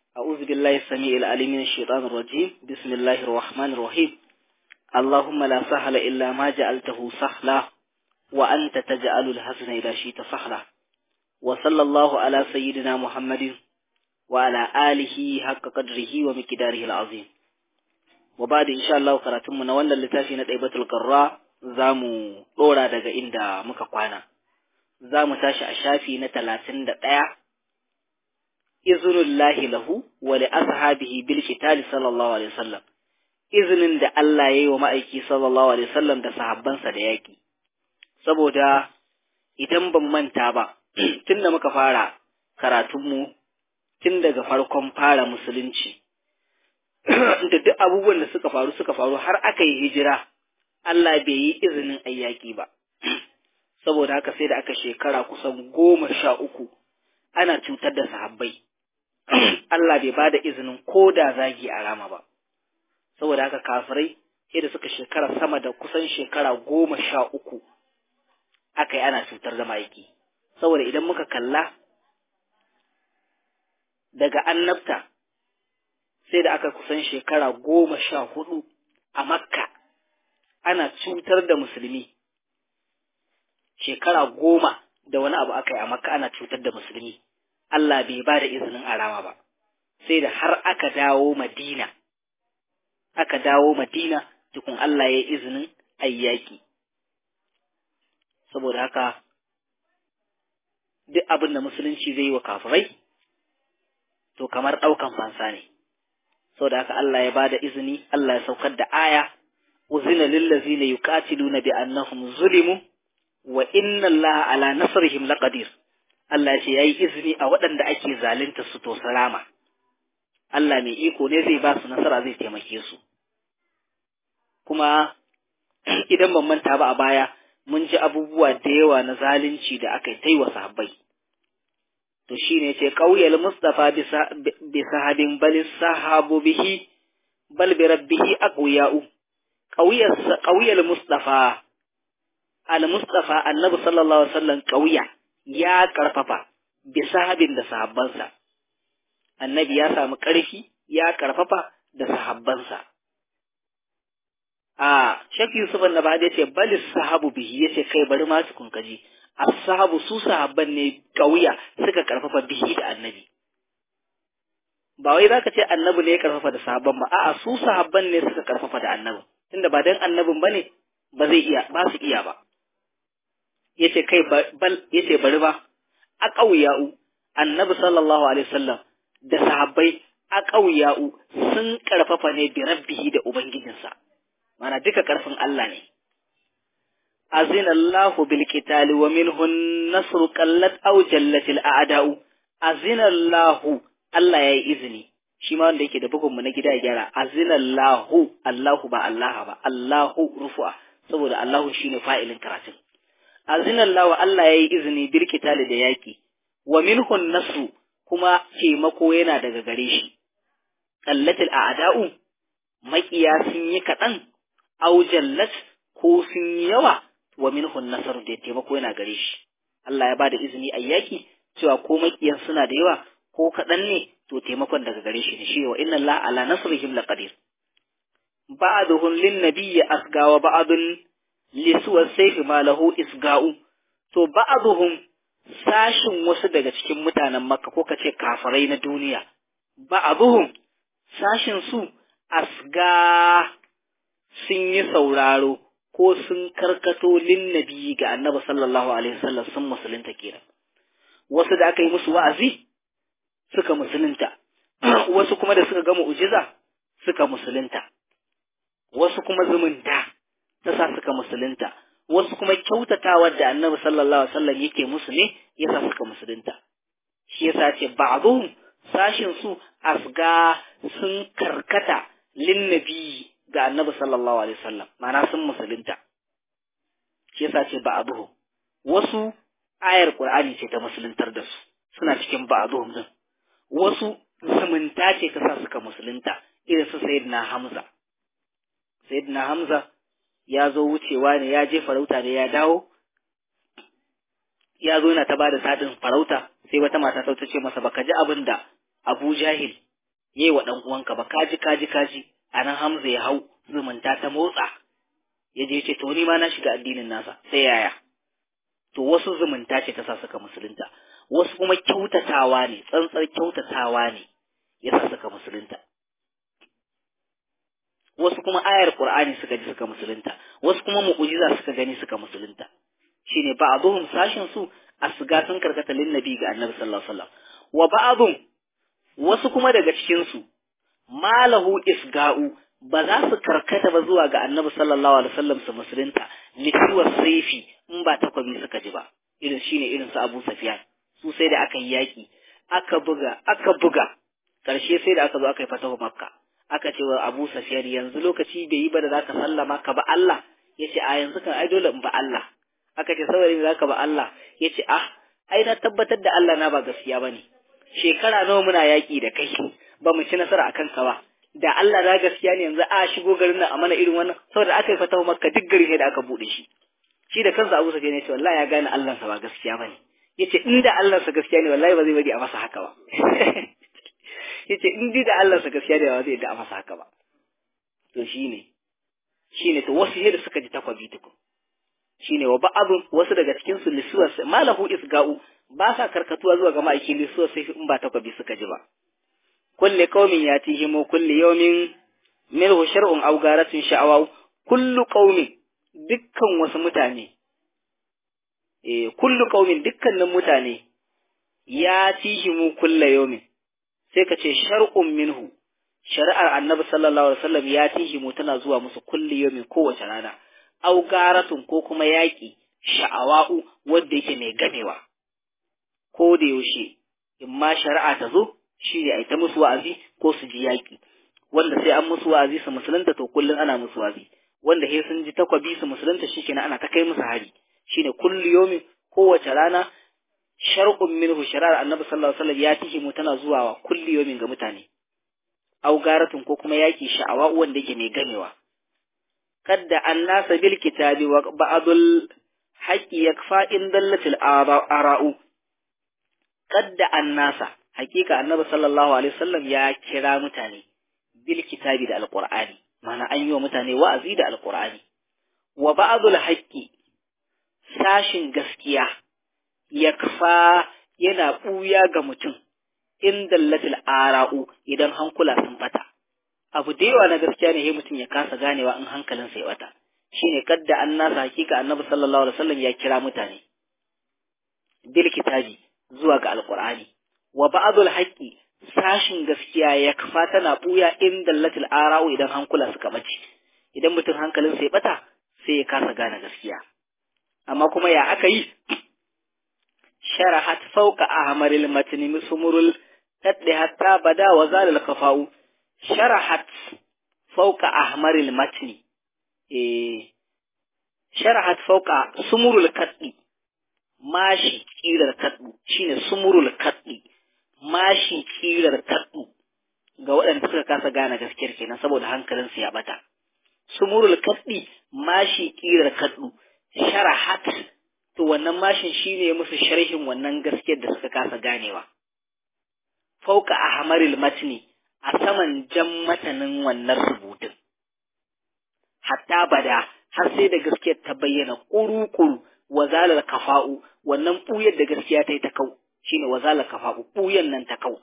أعوذ بالله السميع العليم من الشيطان الرجيم بسم الله الرحمن الرحيم اللهم لا سهل إلا ما جعلته سهلا وأنت تجعل الحزن إذا شئت سهلا وصلى الله على سيدنا محمد وعلى آله حق قدره ومقداره العظيم وبعد إن شاء الله قراتم من ولا لتافي نتيبة القراء زامو دورا daga inda muka kwana zamu tashi a shafi na 31 iznullahi lahu wa li ashabihi bil qital sallallahu alaihi wasallam izinin da Allah yayi wa ma'aiki sallallahu alaihi wasallam da sahabbansa da yaki saboda idan ban manta ba tunda muka fara karatunmu tun daga farkon fara musulunci da duk abubuwan da suka faru suka faru har aka yi hijira Allah bai yi izinin ayyaki ba saboda haka sai da aka shekara kusan goma sha uku ana cutar da sahabbai Allah bai ba da izinin ko da zagi a rama ba saboda haka kafirai sai da suka shekara sama da kusan shekara goma sha uku aka yi ana cutar da ma'aiki saboda idan muka kalla daga annabta sai da aka kusan shekara goma sha hudu a makka ana cutar da musulmi shekara goma da wani abu aka yi a makka ana cutar da musulmi Allah bai ba da izinin arama ba sai da har aka dawo madina aka dawo madina tukun Allah ya yi izinin ayyaki saboda haka duk abin da musulunci zai yi wa kafirai to kamar ɗaukan fansa ne saboda haka Allah ya bada izini Allah ya saukar da aya uzina lillazina yuqatiluna bi annahum zulimu wa inna Allaha ala nasrihim laqadir Allah ya ce yayi izini a waɗanda ake zalunta su to salama Allah mai iko ne zai ba su nasara zai taimake su kuma idan ban manta ba a baya mun ji abubuwa da yawa na zalunci da aka yi wa sahabbai to shine ce qauyal mustafa bi sahabin bal sahabu bihi bal bi rabbihi aqwiya'u qauyal qauyal mustafa al mustafa annabi sallallahu alaihi wasallam qauya ya karfafa bi sahabin da sahabbansa annabi ya samu karfi ya karfafa da sahabbansa a Sheikh Yusuf Annabadi ya ce bal sahabu bihi yace kai bari ma su kunkaji as-sahabu su sahabban ne kauya suka karfafa bihi da annabi ba wai zaka ce annabi ne ya karfafa da sahabban ba a'a su sahabban ne suka karfafa da annabi tunda ba dan annabin bane ba zai iya ba su iya ba yace kai bal yace bari ba a kauya'u annabi sallallahu alaihi wasallam da sahabbai a kauya'u sun karfafa ne bi rabbihi da ubangijinsa mana duka karfin Allah ne azina Allah bil qitali wa minhu an-nasru qallat aw jallat al-a'da'u azina Allah Allah yayi izini shi ma wanda yake da bugun mu na gida ya gyara azina Allah Allahu ba Allah ba Allahu rufu'a saboda Allahu shine fa'ilin karatun azina Allah Allah yayi izini bil qitali da yaki wa minhu an-nasru kuma taimako yana daga gare shi qallat al-a'da'u maƙiya sun yi kaɗan aw jallat ko sun yi yawa wa minhun nasar da taimako yana gare shi Allah ya bada izini a yaki cewa ko makiyan suna da yawa ko kaɗan ne to taimakon daga gare shi ne shi wa inna Allah ala nasrihim laqadir ba'duhum lin nabiyyi asga wa ba'dun li suwa sayfi ma lahu isga'u to ba'duhum sashin wasu daga cikin mutanen Makka ko kace kafirai na duniya ba'duhum sashin su asga sun yi sauraro ko sun karkato linnabi ga annabi sallallahu alaihi wasallam sun musulunta kenan wasu da aka yi musu wa'azi suka musulunta wasu kuma da suka ga mu'jiza suka musulunta wasu kuma zumunta ta sa suka musulunta wasu kuma kyautatawar da annabi sallallahu alaihi wasallam yake musu ne yasa suka musulunta shi yasa ce ba'dhum sashin su asga sun karkata linnabi ga annabi sallallahu alaihi wasallam ma'ana sun musulunta shi yasa ce ba abuhu wasu ayar qur'ani ce ta musuluntar da su suna cikin ba abuhum din wasu zumunta ce ta sa suka musulunta irin su sayyidina hamza sayyidina hamza ya zo wucewa ne ya je farauta ne ya dawo ya zo yana ta bada sadin farauta sai wata mata ta ce masa baka ji abin da Abu Jahil yayi wa dan uwanka ba kaji kaji kaji anan Hamza ya hau zumunta ta motsa ya je ce to ni ma na shiga addinin nasa sai yaya to wasu zumunta ce ta sa suka musulunta wasu kuma kyautatawa ne tsantsar kyautatawa ne ya sa suka musulunta wasu kuma ayar qur'ani suka ji suka musulunta wasu kuma mu'jiza suka gani suka musulunta shine ba'dhum sashin su asga sun karkata lin nabi ga annabi sallallahu alaihi wasallam wa ba'dhum wasu kuma daga cikin su malahu isga'u ba za su karkata ba zuwa ga annabi sallallahu alaihi wasallam su musulunta lituwa saifi in ba takwabi suka ji ba irin shine irin su Abu Sufyan su sai da aka yi yaki aka buga aka buga karshe sai da aka zo aka yi fatahu makka aka ce wa Abu Sufyan yanzu lokaci bai yi ba da zaka sallama ka ba Allah yace a yanzu kan ai dole in ba Allah aka ce saboda me zaka ba Allah yace ah ai na tabbatar da Allah na ba gaskiya bane shekara nawa muna yaki da kai ba mu ci nasara akan ka ba da Allah na gaskiya ne yanzu a shigo garin nan a mana irin wannan saboda aka yi fatawa makka duk gari ne da aka bude shi shi da kansa Abu Sufyan ya ce wallahi ya gane Allah sa ba gaskiya bane yace inda Allah sa gaskiya ne wallahi ba zai bari a masa haka ba yace in da Allah sa gaskiya ne ba zai da a masa haka ba to shine shine to wasu da suka ji takwabi tukun shine wa ba'adun wasu daga cikin su lisuwas malahu isga'u ba sa karkatuwa zuwa ga ma'aikin lisuwas sai in ba takwabi suka ji ba kulli qaumin yatihim kulli yawmin minhu shar'un aw garatun sha'awa kullu qaumin dukkan wasu mutane eh kullu qaumin dukkanin mutane yatihim kulli yawmin sai ka ce shar'un minhu shari'ar annabi sallallahu alaihi wasallam yatihim tana zuwa musu kulli yawmin kowace rana aw garatun ko kuma yaki sha'awa'u wanda yake mai gamewa ko da yaushe in ma shari'a ta zo shi ne a ta musu wa'azi ko su ji yaƙi wanda sai an musu wa'azi su musulunta to kullum ana musu wa'azi wanda sai sun ji takwabi su musulunta shi kenan ana ta kai musu hari shine kullu yomi kowace rana shar'un minhu shari'ar annabi sallallahu alaihi wasallam ya tihi mu tana zuwa wa kullu yomin ga mutane au garatun ko kuma yaƙi sha'awa wanda yake mai gamewa kadda annasa bil kitabi wa ba'dul haqqi yakfa in dallatil ara'u kadda annasa hakika annabi sallallahu alaihi wasallam ya kira mutane bil kitabi da alqur'ani mana an yi wa mutane wa'azi da alqur'ani wa ba'dul haqqi sashin gaskiya yakfa yana buya ga mutum in dallatil ara'u idan hankula sun bata abu da yawa na gaskiya ne sai mutum ya kasa ganewa in hankalinsa ya bata shine kadda annasa hakika annabi sallallahu alaihi wasallam ya kira mutane bil kitabi zuwa ga alqur'ani wa ba'dul haqqi sashin gaskiya ya kafa tana buya in dallatil ara'u idan hankula suka bace idan mutum hankalin sai bata sai ya kasa gane gaskiya amma kuma ya aka yi sharahat fawqa ahmaril matni musmurul tadli hatta bada wa zalal khafa'u sharahat fawqa ahmaril matni eh sharahat fawqa sumurul kaddi mashi kirar kaddu shine sumurul kaddi mashi kirar kaddu ga waɗanda suka kasa gane gaskiyar kenan saboda hankalinsu ya bata sumurul kaddi mashi kirar kaddu sharahat to wannan mashin shine musu sharhin wannan gaskiyar da suka kasa ganewa fauka ahmaril matni a saman jan matanin wannan rubutun hatta bada har sai da gaskiyar ta bayyana kuru-kuru wazalar kafa'u wannan ɓuyar da gaskiya ta yi ta kau shine wazalar kafa'u ɓuyan nan ta kau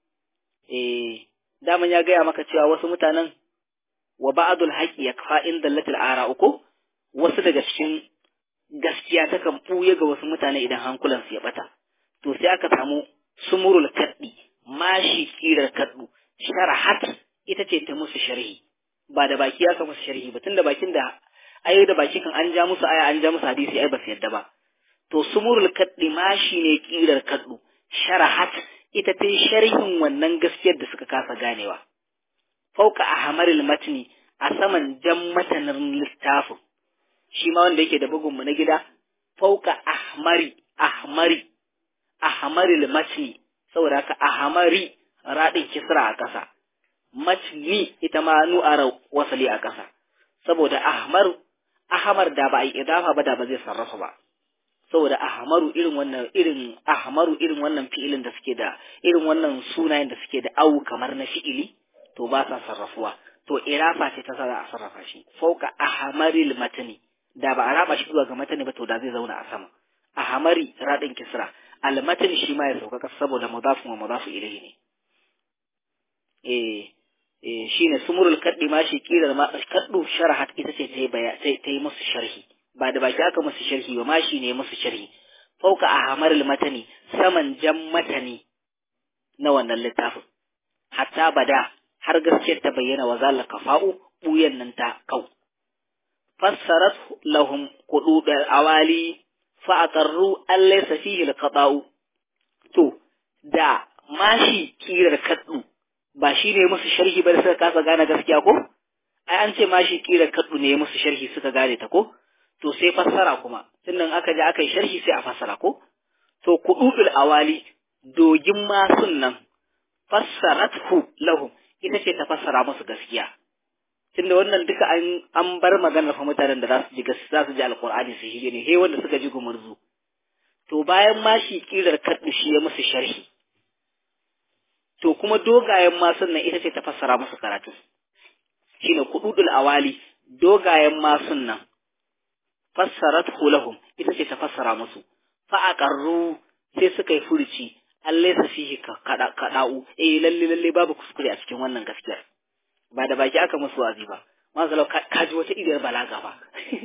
eh daman ya gaya maka cewa wasu mutanen wa ba'dul haqqi yakfa in dallatil ara'u ko wasu daga cikin gaskiya ta kan ɓuya ga wasu mutane idan hankulan su ya bata to sai aka samu sumurul kaddi mashi kirar kaddu sharahat ita ce ta musu sharhi ba da baki aka musu sharhi ba tunda bakin da ai da baki kan an ja musu aya an ja musu hadisi ai ba su yadda ba to sumurul kaddi mashi ne kirar kaddu sharahat ita ta sharhin wannan gaskiyar da suka kasa ganewa fauka ahmaril matni a saman jan matanin littafin shi ma wanda yake da bugun mu na gida fauka ahmari ahmari ahmaril matni saboda haka ahmari radin kisra a ƙasa matni ita ma nu'ara wasali a ƙasa saboda ahmar ahmar da ba a yi idafa ba da ba zai sarrafa ba saboda ahmaru irin wannan irin ahmaru irin wannan fi'ilin da suke da irin wannan sunayen da suke da au kamar na fi'ili to ba sa sarrafuwa to irafa ce ta za a sarrafa shi fauka ahmaril matani da ba a raba shi zuwa ga matani ba to da zai zauna a sama ahmari radin kisra al matani shi ma ya sauka saboda mudafun wa mudafu ilayhi ne eh eh shine sumurul kaddi ma shi kirar ma kaddu sharahat ita ce ta yi ta yi musu sharhi ba da baki aka musu sharhi ba ma shi ne musu sharhi fauka ahmaril matani saman jan matani na wannan littafin hatta bada har gaskiyar ta bayyana wa zalla kafa'u buyan nan ta kau fassarat lahum qudud awali fa aqarru an laysa fihi alqata'u to da mashi kirar kaddu ba shi ne musu sharhi ba da suka kasa gane gaskiya ko ai an ce mashi kirar kaddu ne musu sharhi suka gane ta ko to sai fassara kuma tunda aka je aka yi sharhi sai a fassara ko to qududul awali dogin masun nan fassarathu lahum ita ce ta fassara musu gaskiya tunda wannan duka an an bar maganar fa mutanen da za su ji gaskiya za su ji alqur'ani su shige ne he wanda suka ji gumurzu to bayan ma shi kirar kaddu shi ya musu sharhi to kuma dogayen masun nan ita ce ta fassara musu karatu shine kududul awali dogayen masun nan fassarathu lahum ita ce ta fassara musu fa aqarru sai suka yi furuci Allah sa fihi kada'u eh lalle lalle babu kuskure a cikin wannan gaskiyar ba da baki aka musu wazi ba mazalau ka ji wata idiyar balaga ba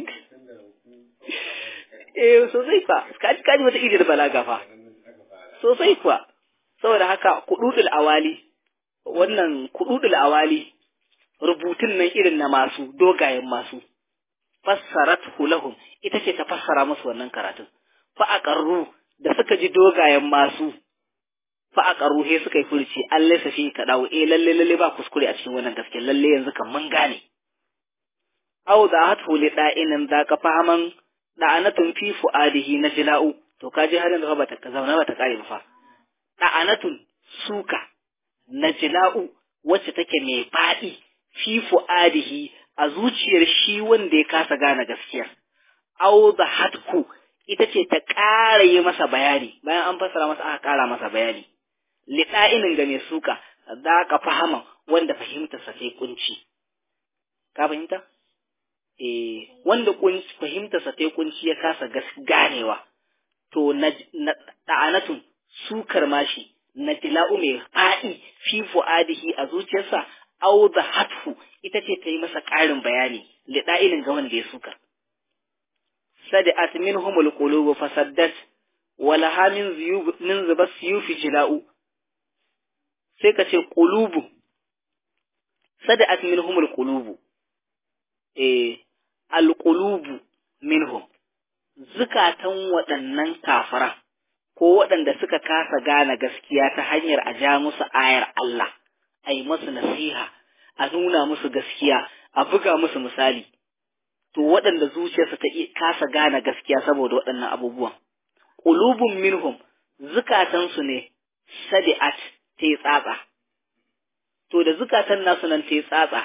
eh sosai fa ka ji ka ji wata idiyar balaga fa sosai kuwa saboda haka kududul awali wannan kududul awali rubutun nan irin na masu dogayen masu fassarat lahum ita ce ta fassara musu wannan karatun fa aqarru da suka ji dogayen masu fa aqarru he suka yi furci Allah sa fi ka dawo eh lalle lalle ba kuskure a cikin wannan gaske lalle yanzu kan mun gane aw da hatu li da'inin da ka fahaman da'anatun fi fuadihi na jila'u to kaji har yanzu ba ta zauna ba ta kare ba fa da'anatun suka na jila'u wacce take mai faɗi fi fuadihi a zuciyar shi wanda ya kasa gane gaskiyar aw da hatku ita ce ta ƙara yi masa bayani bayan an fassara masa aka ƙara masa bayani liɗa'inin ga mai suka za ka fahama wanda fahimtarsa sai kunci ka fahimta eh wanda kunci fahimtarsa sai kunci ya kasa ganewa to na da'anatun sukar mashi na tila'u mai fa'i fi fu'adihi a zuciyarsa au da hatfu ita ce ta yi masa ƙarin bayani liɗa'inin ga wanda ya suka sadi'at minhumul qulubu fasaddat walaha min ziyub min zubas siyufi jila'u sai ka ce qulubu sadi'at minhumul qulubu eh alqulubu minhum zukatan waɗannan kafara ko waɗanda suka kasa gane gaskiya ta hanyar a ja musu ayar Allah a yi musu nasiha a nuna musu gaskiya a buga musu misali to waɗanda zuciyarsa ta kasa gane gaskiya saboda waɗannan abubuwan qulubun minhum zukatansu ne sadi'at ta tsatsa to da zukatan nasu nan ta tsatsa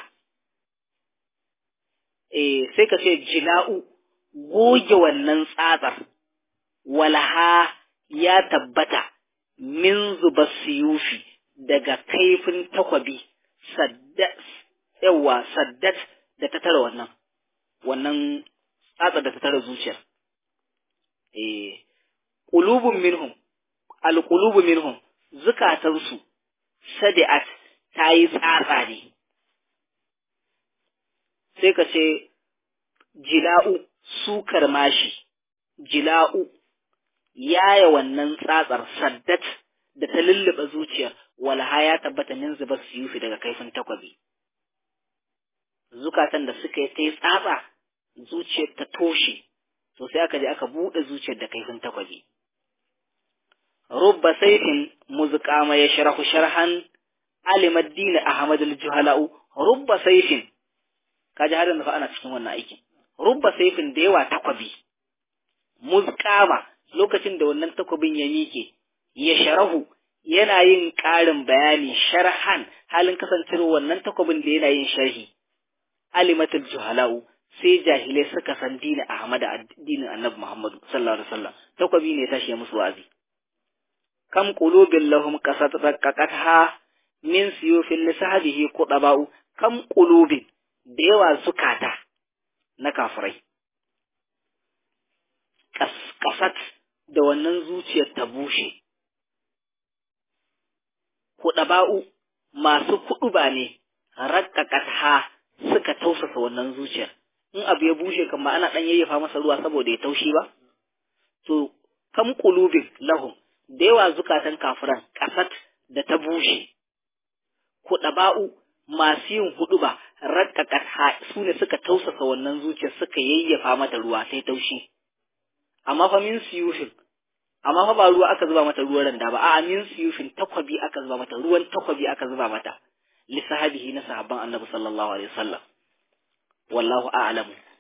eh sai ka ce jila'u goge wannan tsatsar walaha ya tabbata min zuba siyufi daga kaifin takwabi saddat yawa saddat da ta tara wannan wannan tsatsa da ta tara zuciyar eh qulubun minhum alqulubu minhum zukatansu sadi'at ta yi tsatsa ne sai ka ce jila'u sukar mashi jila'u yaya wannan tsatsar saddat da ta lullube zuciyar walha ya tabbata min zubar siyufi daga kaifin takwabi zukatan da suka yi ta yi tsatsa zuciyar ta toshe to sai aka je aka buɗe zuciyar da kaifin takwabi rubba saifin muzqama ya sharahu sharhan alimad din ahmad al-juhala'u rubba saifin kaji har yanzu fa ana cikin wannan aikin rubba saifin da yawa takwabi muzqama lokacin da wannan takwabin ya miƙe ya sharahu yana yin ƙarin bayani sharhan halin kasancewa wannan takwabin da yana yin sharhi alimatul juhala'u sai jahilai suka san dinin Ahmad addinin Annabi Muhammadu sallallahu alaihi wasallam takwabi ne tashi musu wa'azi kam qulubin lahum qasat raqqaqatha min siyufin lisahabihi qudaba'u kam qulubin da yawa zukata na kafirai kasat da wannan zuciyar ta bushe qudaba'u masu kuɗuba ne raqqaqatha suka tausasa wannan zuciyar in abu ya bushe kan ba ana dan yayyafa masa ruwa saboda ya taushi ba to kam qulubin lahum da yawa zukatan kafiran kasat da ta bushe kuɗaba'u masu yin hudu ba rakkakat su ne suka tausasa wannan zuciya suka yayyafa mata ruwa sai taushi amma fa min siyufin amma fa ba ruwa aka zuba mata ruwan randa ba a'a min siyufin takwabi aka zuba mata ruwan takwabi aka zuba mata li sahabihi na sahabban annabi sallallahu alaihi wasallam wallahu a'lamu